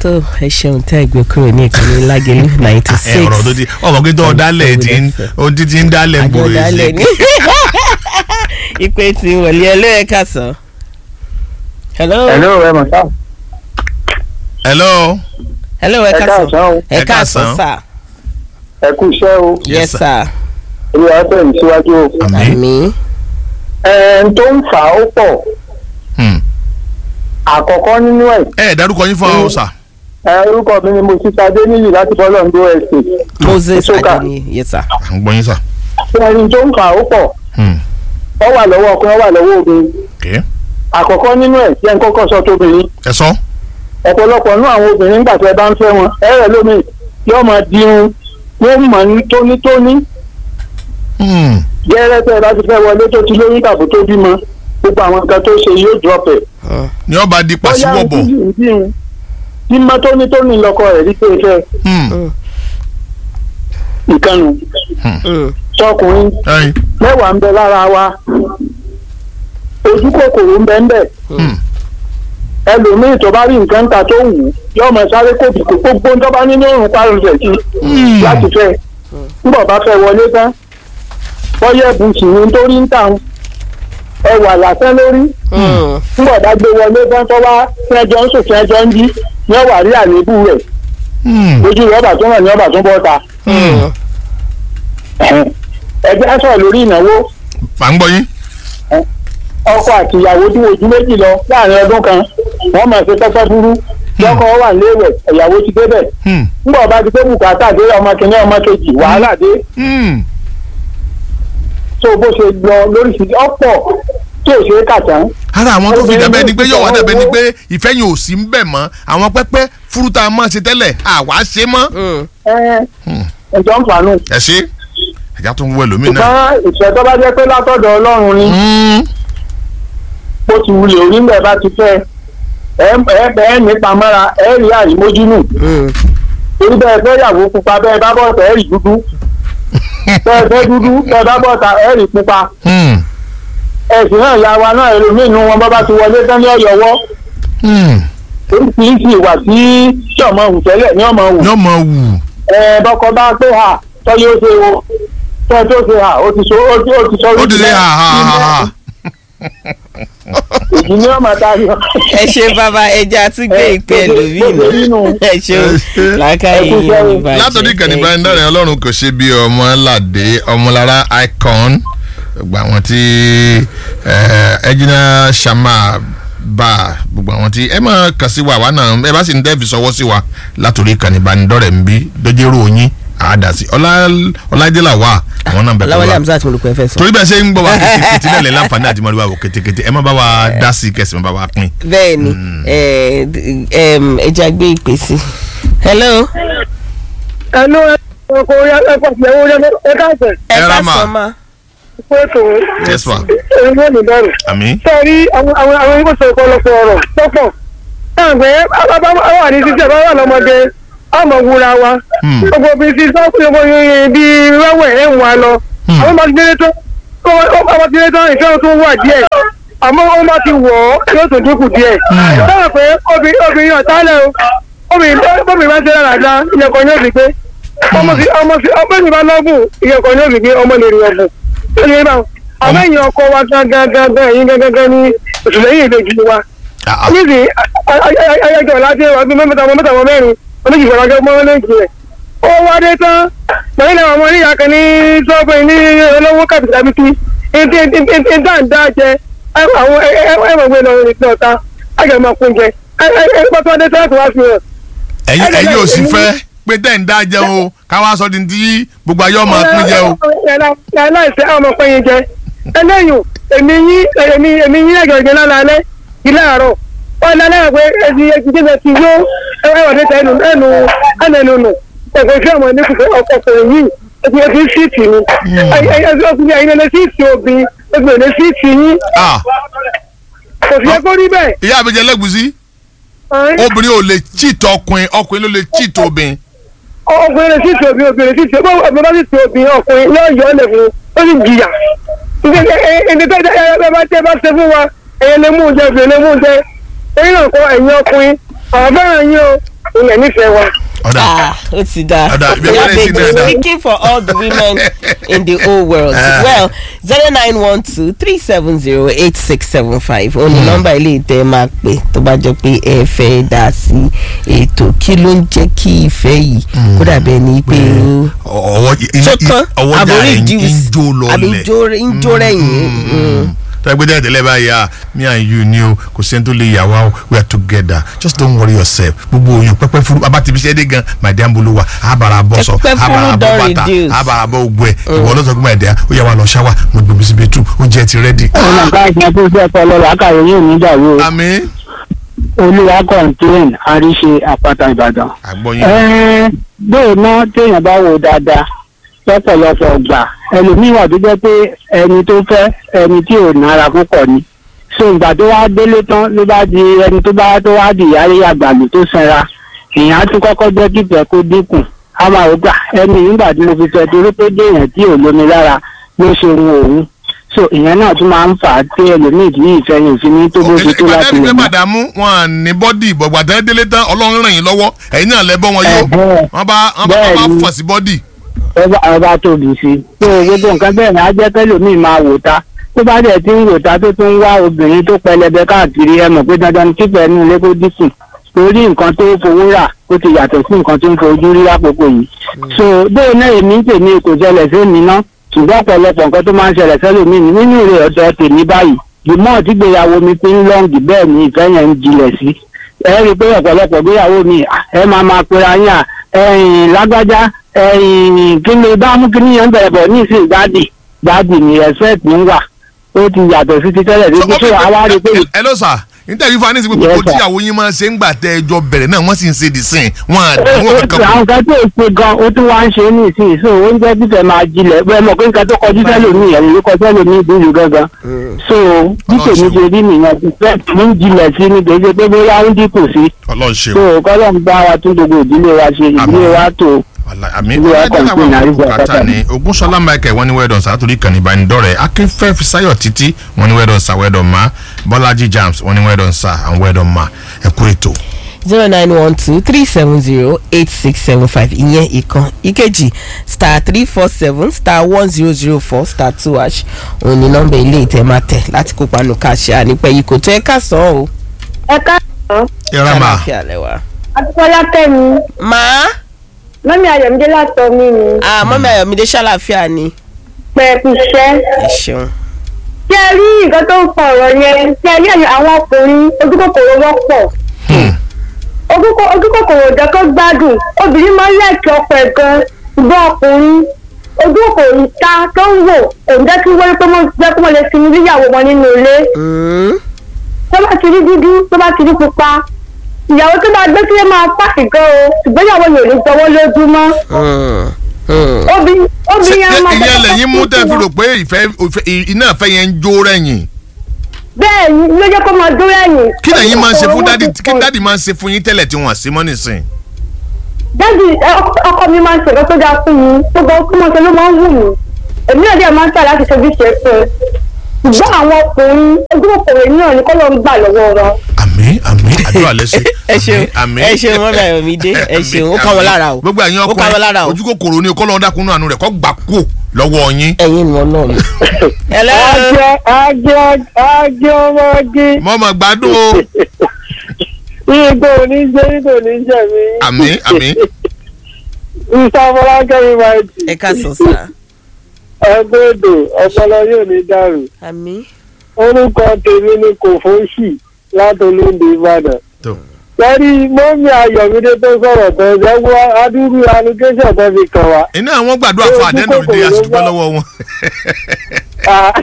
tó ẹ ṣeun tẹ́ ẹ gbé kúrò ní ìkànnì lágẹ̀lú ninety ẹ six ọ̀rọ̀ tó ti ọmọ kí tó dálẹ̀ tí ń ohun tí ti ń dálẹ̀ ń gbòòrò àjọdálẹ̀ sí. ní ìpè tí wọlé ẹlẹ́ẹ̀ka sàn. hello hello ẹ mọ̀ sáà hello. hello ẹ ẹ káàsán káàsán o ẹ Ẹ káàsán káàsán. sà ẹ kú iṣẹ́ o Yes, yes sir. sir olúwa tẹ̀ mí síwájú o. àmín. àmì ẹ̀ ń tó ń fà á ó pọ̀ Hmm. àkọ́kọ́ nínú ẹ̀ ẹ ẹ dárúkọ yín fún ọ sà. ẹ orúkọ mi ni mo ti sadé níyì láti bọ́lọ̀ ń dó ẹ̀sìn. moses Soka. adeni yes sir à ń gbọ́ yín sà. ẹni tó ń fà á ó pọ̀ Hmm. ọ wà lọ́wọ́ ọkùnrin ọ wà lọ́wọ́ obìnrin Okay. àkọ́kọ́ nínú ẹ̀ jẹ́ ń kọ́kọ́ sọ tóbìnrin ẹ sọ. ọ̀pọ̀lọpọ̀ nínú àwọn obìnrin nígbà tí ẹ bá ń fẹ́ wọn ẹ rẹ̀ lómi yóò máa dirun yóò mọ̀ ní tónítóní Hmm. gẹ́rẹ́ tẹ́ ẹ bá ti fẹ́ wọlé tó ti lóyún tàbí tó bímọ gbogbo àwọn nǹkan tó ṣe yóò drop ẹ̀. ní ọba di pàṣíwọ̀bọ̀. tí mọ́ tónítóní lọkọ rẹ̀ rí pé fẹ́ Hmm. ìkànnì Mm. tọkùnrin ẹyin. mẹ́wàá ń bẹ lára wa ojú kòkòrò ń bẹ ń bẹ Hmm. ẹlòmíì tó bá rí nǹkan ta tó wù ú yóò máa sáré kó bìkú gbogbo ń tọ́ba nínú òrùn parun rẹ̀ sí Hmm. láti fẹ́ nígbà bá fẹ́ wọlé tán bọ́yẹ̀ ẹ̀bùsùn ní torí ń tàn ẹwà lásán lórí Mm. nígbà bá gbé wọlé tán tó wá tí ẹjọ́ ń sùn tí ẹjọ́ ń jí ní ọ̀wà rí àléébù rẹ̀ Hmm. ojú rẹ̀ ọ̀bà tó hàn ní ọ̀bà tó bọ́ ta Mm. ẹgbẹ́ á sọ̀rọ̀ lórí ìnáwó à ń gbọ́ yín. ọkọ àti ìyàwó tí ojú méjì lọ láàrin ọdún kan wọ́n máa ṣe pẹ́pẹ́ burú lọ́kọ wà léèwẹ̀ ìyàwó ti débẹ̀ Hmm. nígbà bá ti pé bùkátà dé ọmọ kìíní ọmọ kejì wàhálà dé Hmm. tó bó ṣe lọ lóríṣiríṣi ọ̀pọ̀ tí ò ṣe é kà tán. ara àwọn tó fi Obìnrin dàbẹ́ ni pé ló yọ̀wá fi dàbẹ́ ni ọwọ́- pé ìfẹ́ yẹn ò sí ń bẹ̀ mọ́ àwọn pẹ́pẹ́ fúrúta máa ṣe tẹ́lẹ̀ àwa ṣe mọ́. Mm. ẹ ǹjọ́ ń fàánù. ẹ ṣe ẹ̀já tó ń wọ ẹlòmíì náà. ṣùgbọ́n ìfẹ́ tó bá jẹ́ pé látọ̀dọ̀ ọlọ́run ni Hmm. bó ti wulẹ̀ orí ń bẹ̀ bá ti fẹ́ ẹ ẹ ẹ nípa mọ́ra ẹ rí àrímójúnù Mm. torí bẹ́ẹ̀ fẹ́ yàwó pupa bẹ́ẹ̀ bá bọ̀ọ̀tà ẹ rí dúdú bẹ́ẹ̀ fẹ́ dúdú bẹ́ẹ̀ bá bọ̀ọ̀tà ẹ rí pupa Hmm. ẹ̀sìn náà ya wa náà ẹlòmíì nu wọn bá bá ti wọlé tán ní ọ̀yọ́wọ́ Hmm. oríṣiríṣi ìwà tí tí ọmọ hù tẹ́lẹ̀ ní ọmọ hù yọ mọ wù. ẹ bọ́kọ bá pé ha tọ́jú ó ṣe wo tọ́ tó ṣe ha ó ti sọ ó ti ó ti sọ ó ti ṣe ha ha ha ha. èyí ni ọmọ ta yọ. ẹ ṣe bàbá ẹja tún gbé Ẹ, ìpè bó ṣe- ẹlòmíì bó ṣe rí nù. nù ẹ ṣeun Ẹ ṣe. làákàyè Ẹ kú yìí iṣẹ́ o. ní bàjẹ́ látọ̀dí ìkànnì Thank ìbánidọ́rẹ̀ ọlọ́run kò ṣe bí ọmọládé ọmọlára icon gbogbo àwọn tí ẹjìnà sàmà bá gbogbo àwọn tí ẹ máa kàn sí wa àwa náà ẹ bá sì ń dẹ́ẹ̀fì sọwọ́ sí wa látọ̀dí ìkànnì ìbánidọ́rẹ̀ ń bí dójúrò yín àádásí ọlájẹ́là wà àwọn náà ń bẹ̀ pẹ̀lú Ọláwálé wa Hamzat mo lè pẹ́ fẹ́ sọ. torí bẹ́ẹ̀ ṣe ń gbọ́ wa kétékété náà lẹ́ láǹfààní àti mọ́lúwà wò kétékété ẹ má bá wa dá sí kẹsì má bá wa pín. bẹ́ẹ̀ ni ẹ, d- em, ẹja gbé ìpè sí. hello ẹnu ọkọ ẹkọ ìyàwó ẹ káàsẹ̀ ẹ Ẹ ká ra mà. sọ ma. pé tó yes ma ẹni ló ní bẹ̀rù. àmì. sọ́ọ́rí àwọn àwọn àwọn ẹgbẹ́ sọ ọ̀pọ̀lọpọ̀ ọ̀rọ̀ tọ́pọ̀ táwọn pé àwọn àdìsí tí ẹ bá wà lọ́mọdé àmọ̀ wúra wa Hmm. gbogbo bí ti sọ́kùnrin ọmọ yẹn bí wẹ́wẹ́ ẹ̀ ń wa lọ Hmm. àwọn ọmọ ti délé tán ọmọ ti délé tán ìfẹ́ tó wà díẹ̀ àmọ́ wọ́n bá ti wọ̀ ọ́ yóò tún dínkù díẹ̀ táwọn pé obìnrin obìnrin ọ̀tálẹ̀ o obìnrin obìnrin bá ń ṣe dáadáa ìyẹ̀kọ̀ ni ó fi gbé ọmọ fi ọmọ fi ọmọ ìbá lọ́gùn ìyẹ̀kọ̀ ni ó fi gbé ọmọ lè rí ọ̀gùn ó lè bá wọn àmọ́ ẹ̀yìn ọkọ wa gángan gángan ẹ̀yìn gángan gángan ní òṣèlẹ́yìn ìbejì wa Ah, ah. níbi ayẹyẹ láti ọdún mẹ́ta ọmọ mẹ́ta ọmọ mẹ́rin oníjì ìfọ̀rọ̀jọ́ ọmọ méjì rẹ̀ ó wá dé tán lẹ́yìn náà ọmọ oníyà kan ní sọ́ọ̀bù ní olówó kàbìtàbìtì ìdáǹdá jẹ àwọn ẹ̀wọ̀n lọ ìpín ọ̀tá àjọ máa kún jẹ ẹgbẹ́ tó wá dé tán láti wá fi hàn. ẹ̀yin ẹ̀yin ò sì fẹ́ pé tẹ̀ ń dá jẹun o káwá sọ di ti gbogbo ayé ọmọ pín jẹ o. aláìsẹ́ àwọn ọmọ pẹ́yìn jẹ ẹlẹ́yìn èmi yín èmi èmi yín ẹ̀jọ̀ ìjẹ lálẹ́ ilé àárọ̀ wọ́n lálẹ́ pé ẹ̀sìn ẹ̀sìn jíjẹ ti yó ẹ̀wọ̀n dé tẹnu ẹnu ẹnu nù ẹ̀kọ́ sí ọmọ ní kùkẹ́ ọkọ̀ ọkùnrin yìí ẹ̀sìn ẹ̀sìn síìtì ni ẹ̀sìn ọkùnrin ẹ̀yìn lẹ́lẹ́ síìtì obìn ẹ̀sìn ẹ̀lẹ́ síìtì yín Ah, kò sí ẹ̀kọ́ rí bẹ́ẹ̀ ìyá àbẹ̀jẹ̀ lẹ́gùsí obìnrin ò lè cheat ọkùnrin ọkùnrin ló lè cheat obìnrin. ọkùnrin lè síìtì obìn obìnrin síìtì obìn ọkùnrin bá síìtì obìn ọkùnrin náà yọ ọ́ lẹ̀ fún ó sì jìyà ẹni tó ẹ bá tẹ bá ṣe fún wa ẹ̀yẹ lè mú un jẹ ẹ̀fẹ̀ lè mú un jẹ ẹ̀yìn náà kọ ẹ̀yìn ọkùnrin àwọn fẹ́ràn yín o ìyẹn nífẹ̀ẹ́ wa. ọ̀dà Ah, ó ti da. Ọ̀dà, ibi Yeah, ẹgbẹ́ babe, sí dáadáa. speaking for all the women in the whole world. Ah. well zero nine one two three seven zero eight six seven five ó ní nọ́mbà ilé ìtẹ́ máa pè tó bá jọ pé ẹ fẹ́ dá sí ètò kí ló ń jẹ́ kí ìfẹ́ yìí kó dàbí ẹni pé ó ọwọ́ tó tán ọwọ́ jà àbórí ẹ̀ ń juice jó àbí lọlẹ̀ jó ń jó rẹ̀yìn. tẹ́gbẹ́ tẹ́lẹ̀ tẹ́lẹ̀ báyìí ah me and you ni o kò sẹ́ni tó lè yà wá o we are together just don't worry yourself gbogbo oyún pẹ́pẹ́ furu abá ti fi ṣẹ́ dé gan my dear mbolo wa abara bọ́ sọ Pẹ́pẹ́ furu abara bọ́ don bàtà reduce. abara bọ́ ogbó ẹ̀ ìwọ ló sọ pé my dear ó yà wá lọ ṣáwà mo gbòmí sí bedroom oúnjẹ ti ready. ọ̀nà bá ìṣẹ́ tó fẹ́ kọ́ lọ́la káyọ̀ yóò ní ìdàrú o. àmín olúwa kọ̀ǹtẹ́ẹ̀n àríṣe àpáta ìbàdàn. àgbọ̀yìn ẹ̀ẹ́n bẹ́ẹ̀ náà téèyàn bá wò dáadáa lọ́pọ̀lọpọ̀ gbà ẹlòmíín wà tó jẹ́ pé ẹni tó fẹ́ ẹni tí ò nára púpọ̀ ni. so ìgbà tó wá délé tán ló bá di ẹni tó bá tó wá di ìyáálé àgbàlù tó sanra èèyàn á tún kọ́kọ́ jẹ́ kí ìfẹ́ kó dínkù á máa wò gbà ẹni nígbà tí mo fi fẹ́ torí pé déèyàn tí ò lómi lára ló ṣe ohun òun so ìyẹn náà tún máa ń fà á tí ẹlòmíì tí ìfẹ́ yìí fi ní tó bó ṣe tó láti ìgbàdàn lè ìgbẹ́ mọ́. màdàmú wọn à ní bọ́dì ìbọ̀gbàdàn délé tán ọlọ́run ràn yín lọ́wọ́ ẹ̀yin náà lẹ́ bọ́ wọn yó Ẹ̀hẹ́. wọ́n bá wọ́n bá wọ́n bá Bẹ́ẹ̀ni. fọ̀ sí bọ́dì. ọba ọba tóbi sí i tó gbogbo nǹkan bẹ́ẹ̀ ni á jẹ́ kẹ́lòmíì máa wò ta tó bá dẹ̀ ti ń wò ta tó tún ń wá obìnrin tó pẹlẹbẹ káàkiri ẹ mọ̀ pé dandan ni kíkẹ́ inú ilé kó dínkù torí nǹkan tó fowó rà ó ti yàtọ̀ sí nǹkan tó ń fojú rí lákòókò yìí so bóyá náà èmi ń tèmi kò ṣẹlẹ̀ sí mi ná ṣùgbọ́n ọ̀pọ̀lọpọ̀ nǹkan tó máa ń ṣẹlẹ̀ sẹ́lòmíì ni nínú rẹ̀ ọ̀dọ̀ tèmi báyìí jùmọ̀ tí gbéyàwó mi fi ń lọ́ǹgì bẹ́ẹ̀ ni ìfẹ́ yẹn ń jinlẹ̀ sí ẹ rí i pé ọ̀pọ̀lọpọ̀ gbéyàwó mi à, ẹ máa máa pera yín à ẹ̀yìn lágbájá ẹ̀yìn kí ni bá mú kí ni yẹn ń bẹ̀rẹ̀ bọ̀ ní ìsìn gbádì gbádì ni respect ń wà ó ti yàtọ̀ sí ti tẹ́lẹ̀ débi tó àwa rí i pé ẹ ló sà nítorí fún anísìnkú Yes, gbogbo sir. tíyàwó yín máa ń ṣe ń gbà tẹ ẹjọ bẹ̀rẹ̀ náà wọ́n sì ń ṣe dì sìn wọn àdánwò ó ti kankan àwọn kan tó ṣe gan ó tún wá ń ṣe ní ìsìn so oúnjẹ títẹ̀ máa jinlẹ̀ bẹ́ẹ̀ mọ̀ pé nǹkan tó kọjú sẹ́lòmíì ẹ̀yìn ló kọ sẹ́lòmíì ìdúró gangan so bí tèmi ṣe rí nìyẹn ti fẹ́ mi ń jinlẹ̀ sí ni kì í ṣe pé bóyá ó ń dínkù sí ọlọ́run ṣe so kọ́lọ́ ń bá wa tún gbogbo ìdílé wa ṣe ìdílé wa tó àmì Ilé wa ọlọ́dẹ kọ̀ǹtìn làwọn àríwá àbúkátà pátá. ni ogunṣọlá michael wọn ní wẹ́ẹ̀dọ̀n sàtúrì kan ìbánidọ́rẹ̀ akínfẹ́ fisáyọ̀ títí wọn ní wẹ́ẹ̀dọ̀n sà wẹ́ẹ̀dọ̀n má bọ́lájí jams wọn ní wẹ́ẹ̀dọ̀n sà àwọn wẹ́ẹ̀dọ̀n má ẹ kú ètò. zero nine one two three seven zero eight six seven five ìyẹn ìkan ìkejì star three four seven star one zero zero four star two hash òun ni nọ́mbà ilé ìtẹ́ máa tẹ̀ láti kópa nù káṣíà nípa èyí kò tó ẹ ká sàn án o. ẹ káàárọ̀ yàrá mà Ṣàlàáfíà lẹ́wà. adúpọ́lá tẹ̀mí màá mọ́mí ayọ̀mídé látọ̀ mí ni ah mọ́mí ayọ̀mídé ṣàlàáfíà ni pẹ̀ẹ́pù iṣẹ́. ẹ ṣeun. ṣé ẹ rí nǹkan tó ń fa ọ̀rọ̀ yẹn ṣé ẹ rí ẹ̀yìn àwọn ọkùnrin ojúkòkòrò wọ́pọ̀ ojúkò- ojúkòkòrò ò jẹ́ kó gbádùn obìnrin máa ń lẹ́ẹ̀kì ọkọ ẹ̀ gan ṣùgbọ́n ọkùnrin ojúkòkòrò ìta tó ń wò òun jẹ́ kí wọ́n rí pé wọ́n jẹ́ kí wọ́n lè sinmi níyàwó wọn nínú ilé Mm. tó bá ti rí dúdú tó bá ti rí pupa ìyàwó tó bá gbé sílé máa pàṣẹ gan o ṣùgbọ́n ìyàwó yóò ní jọwọ́ lójúmọ́ Mm. Mm. obìnrin ṣé obìnrin yẹn máa ìyẹn jẹ́ lẹ́yìn mú kó tẹ́ fi kó rò pé ìfẹ́ ìfẹ́- iná ìfẹ́ yẹn ń jó rẹ̀yìn bẹ́ẹ̀ ni ló jẹ́ kó máa dúró ẹ̀yìn. kí lẹ́yìn máa ń ṣe fún dádì Owó kí ti pọ̀. dádì máa ń ṣe fún yín tẹ́lẹ̀ tí wọ́n sí mọ́ nísìn. dájú ẹ, ọkọ- ọkọ mi máa ń ṣèkọ́ tó dáa fún mi gbogbo ọkọ mọ̀ ṣe ló máa ń wù mí èmi náà dẹ̀ máa ń tà láti ṣojú ṣe fún un ṣùgbọ́n àwọn ọkùnrin ojúkòkòrò náà ni kọ́ ló ń gbà lọ́wọ́ wọn. àmì àmì àdúrà lẹ́sẹ̀ ẹ ṣeun ẹ ṣeun mọ́mí ayọ̀mídé ẹ ṣeun ó kọ́ wọn lára o gbogbo ẹ̀yin ó kọ́ wọn lára o ọkùnrin ojú kòkòrò ni kọ́ lọ́ọ́ dákúnú àánú rẹ̀ kọ́ gbà kú lọ́wọ́ yín. ẹ̀yin ni wọn náà mi. hello ajẹ ajẹ ajẹ ọmọge mọ́ mọ́ gbádùn o ìgbò oníjẹ ìgbò oníjẹ mi. àmì àmì ìsàmúlákẹ́mi máa jì ẹ ká sọ sá. ẹgbẹ́ èdò ọpọlọ yóò ní dàrú àmì. orúkọ tèmi ni kò fóṣì látolóńdè ìbàdàn. tó sẹ́rí mọ́mí ayọ̀mídé tó sọ̀rọ̀ tó ẹ̀wọ́ adúrú allocation tó fi kàn wá. iná àwọn gbàdúrà fún àdéhùn òde àṣìdúpẹ́ lọ́wọ́ wọn. Ah,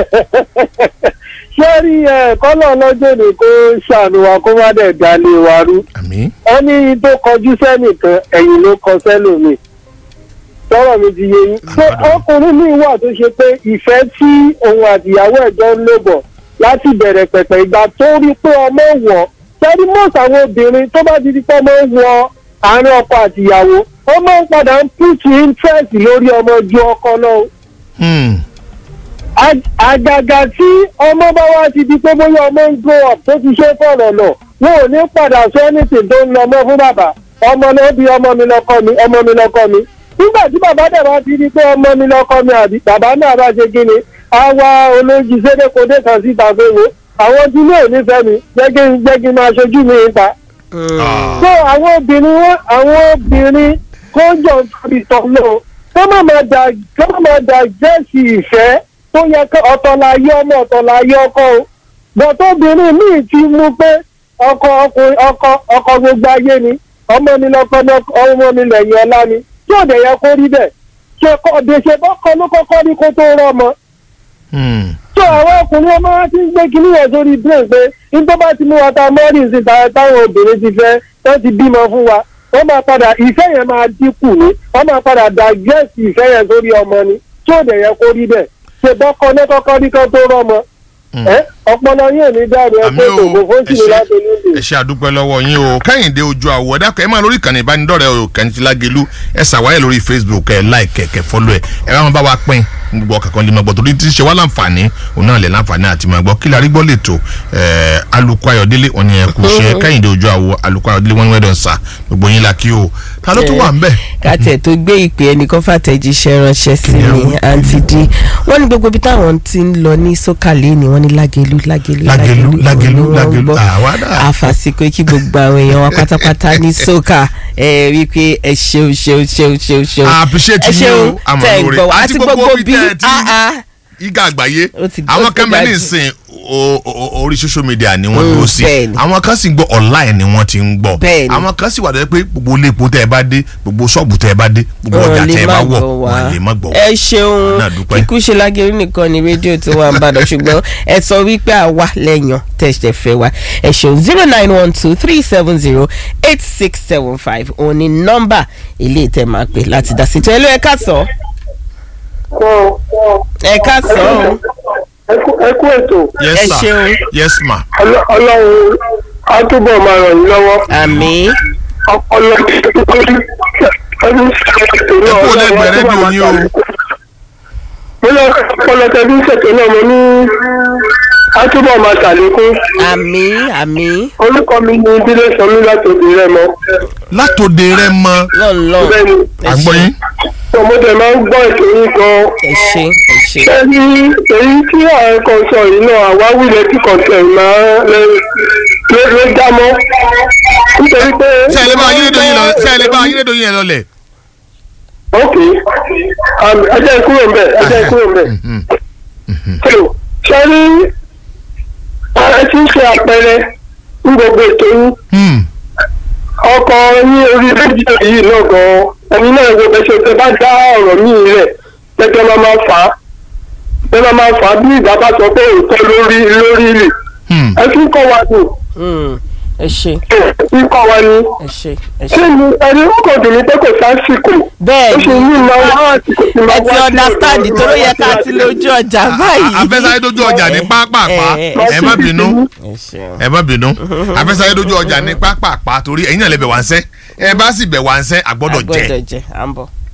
sẹ́rí ẹ̀ kọ́lọ̀ lọ́jọ́ ni kó ṣàánú wa kó má dẹ̀ dalé wa rú. àmì ẹni tó kọjú sẹ́nìkan ẹ̀yìn ló kọ sẹ́lòmíì sọ̀rọ̀ mi ti yé yín. pé ọkùnrin mi wà tó ṣe pé ìfẹ́ tí òun àtìyàwó ẹ̀jọ́ ń lò bọ̀ láti bẹ̀rẹ̀ pẹ̀pẹ̀ ìgbà tó rí pé ọmọ wọ̀ sẹ́rí mọ́ọ̀sì àwọn obìnrin tó bá ti di pé ọmọ wọ àárín ọkọ àtìyàwó ó máa ń padà ń pùtù interest lórí ọmọ ju ọkọ náà Hmm. Ag- àgàgà tí ọmọ bá wá ti di pé bóyá ọmọ ń grow up tó ti ṣe fọ̀rọ̀ lọ wọn ò ní padà sọ anything tó ń lọ mọ́ fún bàbá ọmọ náà bí ọmọ mi lọ́kọ mi ọmọ mi lọ́kọ mi nígbà tí bàbá dẹ̀ bá ti di pé ọmọ mi lọ́kọ mi àbí bàbá náà bá ṣe kí ni á wá olójú sédèkódé kan síta pé wo àwọn tí ní òní fẹ́ mi jẹ́ kí n jẹ́ kí n máa ṣojú mi níta Ah. so àwọn obìnrin wọn àwọn obìnrin kó jọ nítorí tọ́lọ́ kó má máa dà kó má máa dà jẹ́sì ìfẹ́ tó yẹ kó ọ̀tọ̀ la yé ọmọ ọ̀tọ̀ la yé ọkọ o bọ̀tọ̀ obìnrin míì ti mú pé ọkọ ọkùnrin ọkọ ọkọ gbogbo ayé ni ọmọ mi lọkọ ní ọkọ- ọmọ mi lẹ́yìn ọlá ni tí ò dẹ̀ yẹ kó rí bẹ́ẹ̀ ṣe kọ́ ọ̀dẹ̀ṣe bọ́kọ ló kọ́kọ́ ní kó tó rọ́mọ Hmm. tó àwọn ọkùnrin ọmọ wa ti ń gbé kinní yẹn sórí brain pé nígbà bá ti mú wa ta mọ́rìn sí ta táwọn obìnrin ti fẹ́ tó ti bímọ fún wa wọ́n máa padà ìfẹ́ yẹn máa dínkù ní wọ́n máa padà digest ìfẹ́ yẹn sórí ọmọ ni tí ò dẹ̀ yẹ kó rí bẹ́ẹ̀ ṣe bọ́kọ ní kọ́kọ́ ní kan tó rọ́mọ Hmm. ẹ ọpọlọ yóò ní dàrú ẹ àmì pé o kòkó fún ẹ kìnìún ṣe láti níbi. ẹ ṣe àdúpẹ́ lọ́wọ́ yín o kẹ́hìndé ojú àwọ̀ ẹ dákọ̀ ẹ máa lórí ìkànnì ìbánidọ́rẹ̀ẹ́ o kẹ́hìndé lágẹ̀lú ẹ ṣàwáyé lórí facebook ẹ like ẹ kẹ́ fọ́lọ́ ẹ ẹ bá wọn bá wa pín gbogbo ọkàn lè máa gbọ́ torí tí ń ṣe wá láǹfààní òun náà lè láǹfààní àti máa gbọ́ kí la rí gbọ́ lè tó ẹ alukó ayọ̀délé wọn ni ẹ kú ṣe kẹ́hìndé ojú àwọ̀ alukó ayọ̀délé wọn ni wẹ́dọ̀ sà gbogbo yín la kí o ta ló tún wà ń bẹ̀. kàtẹ́ tó gbé ìpè ẹnìkan fàtẹ́jíṣẹ́ ránṣẹ́ sí mi àǹtí dí wọ́n ní gbogbo ibi táwọn ti ń lọ ní sókàlẹ́ ni wọ́n ní lágẹ̀lú lágẹ̀lú Lágẹ̀lú, Lágẹ̀lú, òun ni wọ́n ń Lágẹ̀lú. gbọ́. Àwa náà. àfàsìkò kí gbogbo àwọn èèyàn wa pátápátá ní sókà ẹ rí i pé ẹ ṣeun ṣeun ṣeun ṣeun ṣeun I appreciate ẹ yín ṣeun o, àmọ́ tẹ̀ ń lóore. gbọ́ wa Àti àti gbogbo gbogbo ibi bí tẹ́ ẹ ti- ah, ah. igá àgbáyé Ó ti- ó àwọn ti kan bẹ dájú. ní ìsìn o- o- orí social media ni wọ́n Mm, dúró sí bẹ́ẹ̀ni. àwọn kan sì ń gbọ́ online ni wọ́n ti ń gbọ́ Bẹ́ẹ̀ni. àwọn kan sì wà lọ́dọ̀ pé gbogbo ilé epo tẹ́ ẹ bá dé gbogbo ṣọ́ọ̀bù tẹ́ ẹ bá dé gbogbo ọjà Wọn lè tẹ́ ẹ bá má wọ̀ gbọ́ wá. wọ́n lè má gbọ́ wá. ẹ ṣeun náà dúpẹ́. kíkú ṣe lágẹ̀rú nìkan ni rédíò tó wà ń bàdàn ṣùgbọ́n ẹ sọ wípé àwa lẹ́yìn tẹ̀sẹ̀ fẹ́ wa ẹ ṣeun zero nine one two three seven zero eight six seven five òun ni nọ́mbà ilé ìtẹ̀ máa pè láti dá sí tó ẹ ló ẹ ká sọ ẹ ká sọ ọ́. ẹ kú ètò yes ẹ sir ṣeun. yes ma ọlọ́run á túbọ̀ máa ràn yín lọ́wọ́. àmì ọlọ́run ẹ kú lẹ́gbẹ̀ẹ́ rédíò yín o mo lọ ọpọlọ tẹbí ṣètò náà mo ní àtúbọ̀ máa ṣàlékún àmì àmì orúkọ mi ní ìdílé sọmí láti òbí rẹ mọ látòde rẹ mọ lọ́nlọ́ bẹ́ẹ̀ ni ẹ àgbọ̀ ṣe yín ọmọdé máa ń gbọ́ ètò yín gan ẹ ṣe ẹ ṣe ẹni èyí tí ààrẹ kan sọ yìí náà àwáwí lẹ́tí kọ̀ọ̀tẹ̀ máa ló ló já mọ́ nítorí pé. ṣé ẹ lè bá ayédèdò yín lọ ṣé ẹ lè bá ayédèdò yín lọlẹ̀. ok um, ẹ jẹ́ kúrò ń bẹ̀ ẹ jẹ́ kúrò ń bẹ̀. so ṣe rí ẹ ti ń ṣe àpẹẹrẹ ní gbogbo ètò yín Hmm. ọkọ ní orí rédíò yìí náà gan ẹni náà wo bẹ ṣe tẹ bá dá ọ̀rọ̀ míì rẹ̀ tẹ́tẹ́ máa máa fà á tẹ́ máa máa fà á bí ìgbà bá sọ pé òótọ́ lórí lórí rè Hmm. ẹ fi ń kọ́ wa ní Mm, ẹ ṣe ẹ fi ń kọ́ wa ní. ẹ ṣe ẹ ṣé ṣe ni ẹni ó kò dùn mí pé kò sásìkò bẹ́ẹ̀ ó ni ṣe ní ìmọ̀ wá àsìkò tí máa ẹ wá ti sí understand ọ̀dọ̀ tó ló yẹ ká ọ̀dọ̀ ti lójú ọjà báyìí. afẹ́sáyé dojú ọjà ní pápápá ẹ, ẹ má bínú ẹ ṣeun. ẹ má bínú afẹ́sáyé dojú ọjà ní pápápá torí ẹ̀yin náà lè bẹ̀ wá ń sẹ́ ẹ bá sì bẹ̀ wá ń sẹ́ àgbọ́dọ̀ jẹ́ agbọ́dọ̀ jẹ à ń bọ̀.